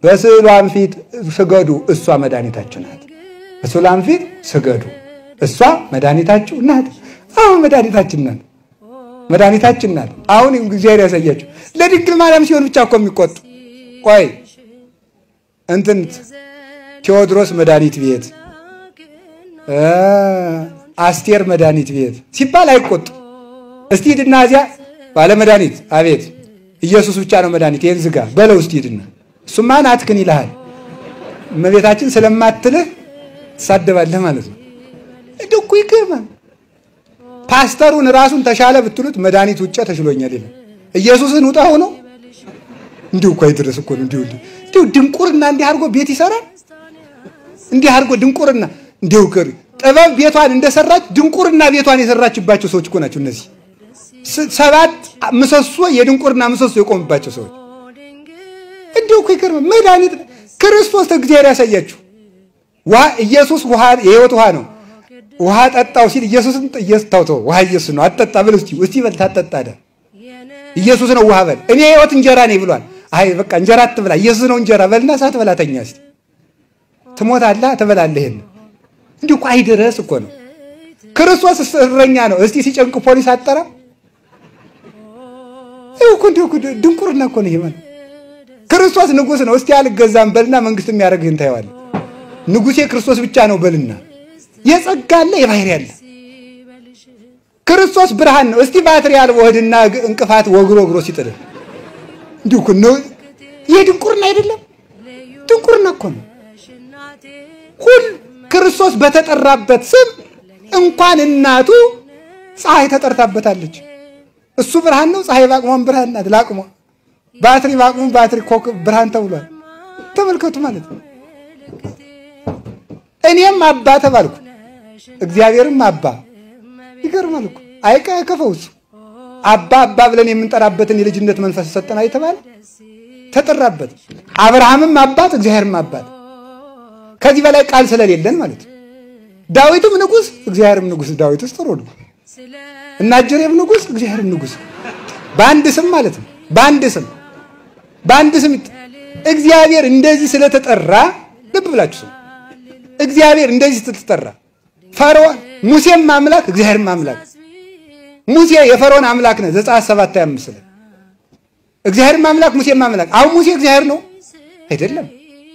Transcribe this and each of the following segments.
በስዕሏም ፊት ስገዱ፣ እሷ መድኃኒታችሁ ናት። በስዕሏም ፊት ስገዱ፣ እሷ መድኃኒታችሁ ናት። አሁን መድኃኒታችን ናት፣ መድኃኒታችን ናት። አሁን እግዚአብሔር ያሳያችሁ። ለድንግል ማርያም ሲሆን ብቻ እኮ የሚቆጡ ቆይ እንትን ቴዎድሮስ መድኃኒት ቤት አስቴር መድኃኒት ቤት ሲባል አይቆጡ። እስቲ ሂድና እዚያ ባለ መድኃኒት አቤት ኢየሱስ ብቻ ነው መድኃኒት፣ ይህን ዝጋ በለው እስቲ ሂድና። እሱማ ናትክን ይልሃል። እመቤታችን ስለማትልህ ትሳደባለህ ማለት ነው። እንደው እኮ ይገርማል። ፓስተሩን ራሱን ተሻለ ብትሉት መድኃኒት ውጭ ተሽሎኛል ይላል። ኢየሱስን ውጣ ሆኖ እንዲሁ እኮ አይድረስ እኮ ነው። እንዲሁ እንዲሁ ድንቁርና እንዲህ አድርጎ ቤት ይሰራል። እንዲህ አድርጎ ድንቁርና እንዲሁ ከሪ ጥበብ ቤቷን እንደሰራች ድንቁርና ቤቷን የሰራችባቸው ሰዎች እኮ ናቸው እነዚህ ሰባት ምሰሶ የድንቁርና ምሰሶ የቆሙባቸው ሰዎች። እንዲሁ እኮ ይገርማል። መድኃኒት ክርስቶስ እግዚአብሔር ያሳያችሁ። ውሃ ኢየሱስ ውሃ የህይወት ውሃ ነው። ውሃ ጠጣው ሲል ኢየሱስን ኢየሱስ ታውተው ውሃ ኢየሱስ ነው አጠጣ ብል እስቲ እስቲ በል ታጠጣ ደ ኢየሱስ ነው ውሃ በል እኔ የህይወት እንጀራ ነኝ ብሏል። አይ በቃ እንጀራ አትብላ ኢየሱስ ነው እንጀራ በልና ሳትበላ ተኛ እስቲ ትሞታለህ ትበላለህ። ይሄን እንዲሁ እኮ አይደረስ እኮ ነው። ክርስቶስ እረኛ ነው። እስቲ ሲጨንቅ ፖሊስ አጠራ ይኸው እኮ እንዲሁ ድንቁርና እኮ ነው ይሄ ማለት ክርስቶስ ንጉሥ ነው። እስቲ አልገዛም በልና መንግስት የሚያደርግህን ታየዋለህ። ንጉሴ ክርስቶስ ብቻ ነው በልና የጸጋ አለ የባህሪ አለ። ክርስቶስ ብርሃን ነው። እስቲ ባትሪ አልቦ ሆድና እንቅፋት ወግሮ ወግሮ ሲጥልህ እንዲሁ እኮ ነው። ይሄ ድንቁርና አይደለም፣ ድንቁርና እኮ ነው። ሁል ክርስቶስ በተጠራበት ስም እንኳን እናቱ ፀሐይ ተጠርታበታለች። እሱ ብርሃን ነው። ፀሐይ ባቅሟን ብርሃን ናት። ላቅሟ ባትሪ ባቅሙ ባትሪ ኮከብ ብርሃን ተብሏል። ተመልከቱ ማለት ነው። እኔም አባ ተባልኩ፣ እግዚአብሔርም አባ። ይገርማል እኮ አይቀ ከፈውሱ አባ አባ ብለን የምንጠራበትን የልጅነት መንፈስ ሰጠና የተባለ ተጠራበት። አብርሃምም አባት፣ እግዚአብሔርም አባት። ከዚህ በላይ ቃል ስለሌለን ማለት ነው። ዳዊትም ንጉሥ፣ እግዚአብሔርም ንጉሥ። ዳዊትስ ጥሩ ነው እና እጀሬም ንጉሥ፣ እግዚአብሔርም ንጉሥ። በአንድ ስም ማለት ነው። በአንድ ስም በአንድ ስም እግዚአብሔር እንደዚህ ስለተጠራ ልብ ብላችሁ ስም እግዚአብሔር እንደዚህ ስትጠራ ፈርዖን ሙሴም አምላክ እግዚአብሔርም አምላክ ሙሴ የፈርዖን አምላክ ነው። ዘጸአት ሰባት ሃያ አምስት ላይ እግዚአብሔርም አምላክ ሙሴም አምላክ። አሁን ሙሴ እግዚአብሔር ነው አይደለም።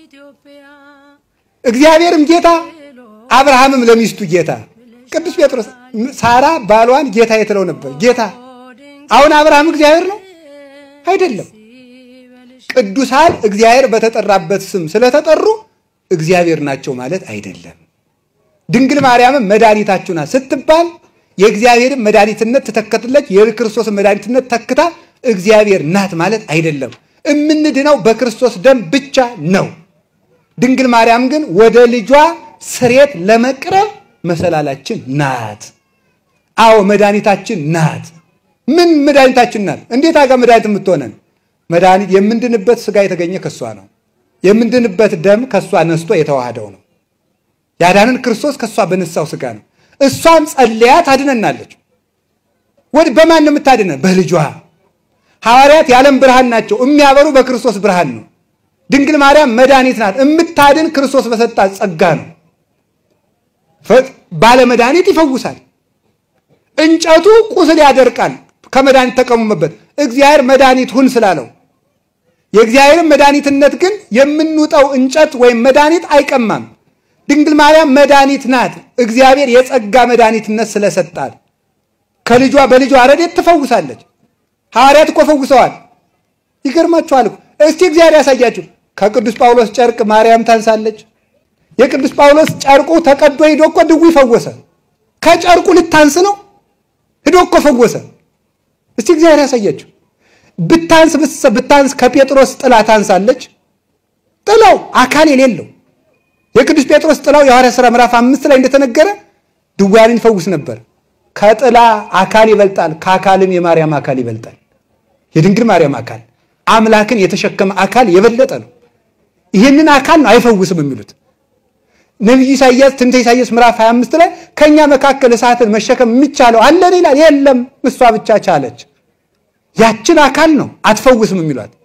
እግዚአብሔርም ጌታ አብርሃምም ለሚስቱ ጌታ። ቅዱስ ጴጥሮስ ሳራ ባሏን ጌታ የትለው ነበር ጌታ። አሁን አብርሃም እግዚአብሔር ነው አይደለም። ቅዱሳን እግዚአብሔር በተጠራበት ስም ስለተጠሩ እግዚአብሔር ናቸው ማለት አይደለም። ድንግል ማርያምም መድኃኒታችሁ ናት ስትባል የእግዚአብሔርን መድኃኒትነት ትተከትለች የክርስቶስን መድኃኒትነት ተክታ እግዚአብሔር ናት ማለት አይደለም። እምንድነው በክርስቶስ ደም ብቻ ነው። ድንግል ማርያም ግን ወደ ልጇ ስሬት ለመቅረብ መሰላላችን ናት። አዎ መድኃኒታችን ናት። ምን መድኃኒታችን ናት? እንዴት አጋ መድኃኒት የምትሆነን? መድኃኒት የምንድንበት ስጋ የተገኘ ከሷ ነው። የምንድንበት ደም ከሷ ነስቶ የተዋሃደው ነው። ያዳንን ክርስቶስ ከሷ በነሳው ስጋ ነው። እሷም ጸልያ ታድነናለች። ወድ በማን ነው የምታድነን? በልጇ። ሐዋርያት የዓለም ብርሃን ናቸው፣ የሚያበሩ በክርስቶስ ብርሃን ነው። ድንግል ማርያም መድኃኒት ናት። የምታድን ክርስቶስ በሰጣት ጸጋ ነው። ባለ መድኃኒት ይፈውሳል። እንጨቱ ቁስል ያደርቃል። ከመድኃኒት ተቀሙመበት እግዚአብሔር መድኃኒት ሁን ስላለው የእግዚአብሔርን መድኃኒትነት ግን የምንውጠው እንጨት ወይም መድኃኒት አይቀማም። ድንግል ማርያም መድኃኒት ናት። እግዚአብሔር የጸጋ መድኃኒትነት ስለሰጣል ከልጇ በልጇ ረድኤት ትፈውሳለች። ሐዋርያት እኮ ፈውሰዋል። ይገርማችኋል እኮ እስቲ እግዚአብሔር ያሳያችሁ። ከቅዱስ ጳውሎስ ጨርቅ ማርያም ታንሳለች። የቅዱስ ጳውሎስ ጨርቁ ተቀዶ ሂዶ እኮ ድውይ ፈወሰ። ከጨርቁ ልታንስ ነው ሂዶ እኮ ፈወሰ። እስቲ እግዚአብሔር ያሳያችሁ። ብታንስ ብታንስ ከጴጥሮስ ጥላ ታንሳለች። ጥላው አካል የሌለው የቅዱስ ጴጥሮስ ጥላው የሐዋርያት ሥራ ምዕራፍ አምስት ላይ እንደተነገረ ድውያንን ይፈውስ ነበር። ከጥላ አካል ይበልጣል፣ ከአካልም የማርያም አካል ይበልጣል። የድንግል ማርያም አካል አምላክን የተሸከመ አካል የበለጠ ነው። ይህንን አካል ነው አይፈውስም የሚሉት ነቢዩ ኢሳያስ ትንቢተ ኢሳያስ ምዕራፍ 25 ላይ ከኛ መካከል እሳትን መሸከም የሚቻለው አለን ይላል። የለም እሷ ብቻ ቻለች። ያችን አካል ነው አትፈውስም የሚሏት።